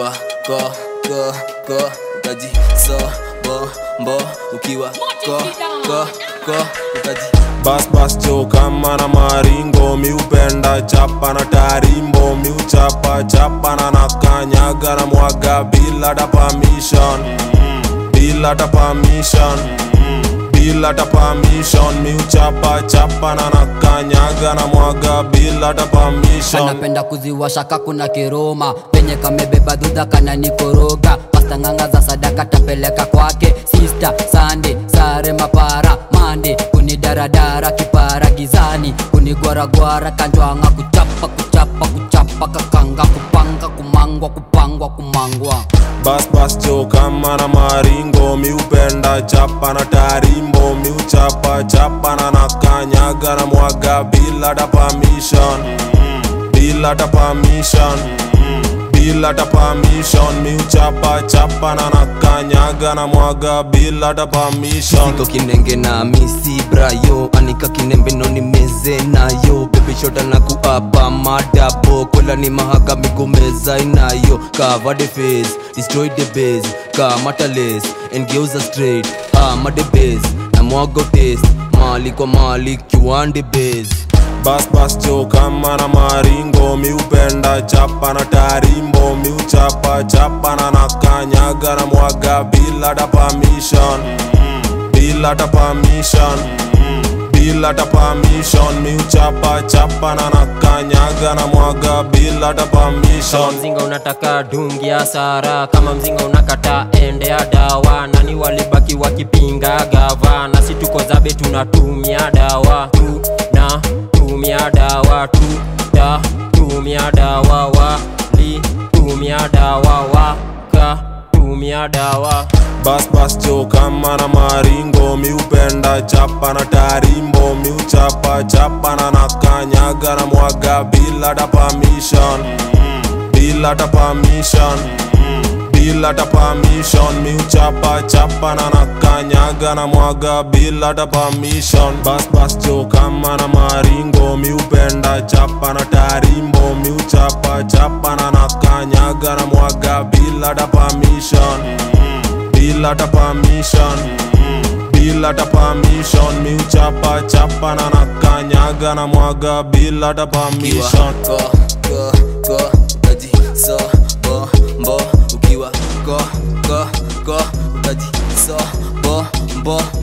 ukiwa ko ko ko ukaji so bo mbo ukiwa ko ko ko ukaji bas bas jo kama na maringo miupenda chapa na tarimbo miuchapa chapa na nakanyaga na mwaga bila ta permission bila ta permission bila ta permission miuchapa chapa na nakanyaga na mwaga bila ta permission anapenda kuziwasha kakuna kiroma penye kamebeba dhudha kana nikoroga pastanganga za sadaka tapeleka kwake sista sande sare mapara mande kunidaradara kipara gizani kunigwaragwara kanjwanga kuchapa kuchapa kuchapa kakanga kupanga kumangwa kupangwa kumangwa bas bas jo kama na maringo miupenda chapa na tarimbo miuchapa chapa na nakanyaga na mwaga bila ta permission bila ta permission bila ta permission miuchapa chapa na nakanyaga na mwaga bila ta permission niko kinenge na misi brayo anika kinembe no nimeze nayo bebishota na kuapa madabo kwela ni mahaga migomeza inayo cover the face destroy the base kamata lace engeuza straight ama the base na mwago taste mali kwa mali kiwande base bas bas jo kama na maringo miupenda chapa na tarimbo miuchapa chapa na nakanyaga na mwaga bila ta permission bila ta permission bila ta permission miuchapa chapa na nakanyaga na mwaga bila ta kama permission mzinga unataka dungi ya sara kama mzinga unakata ende ya dawa nani walibaki wakipinga gava na si tuko zabe tunatumia dawa tu na tumia dawa tu da tumia dawa wali tumia dawa waka tumia dawa bas bas jo kama na maringo miupenda chapa na tarimbo miuchapa chapa na nakanyaga na mwaga bila ta permission bila ta permission bila ta permission miuchapa chapa na nakanyaga na mwaga bila ta permission bas bas jo kama na maringo miupenda chapa na tarimbo miuchapa chapa na nakanyaga na mwaga bila ta permission bila ta permission bila ta permission miuchapa chapa na nakanyaga na mwaga bila ta ukiwa permission ko ko ko ukaji so bo mbo ukiwa ko ko ko ukaji so bo mbo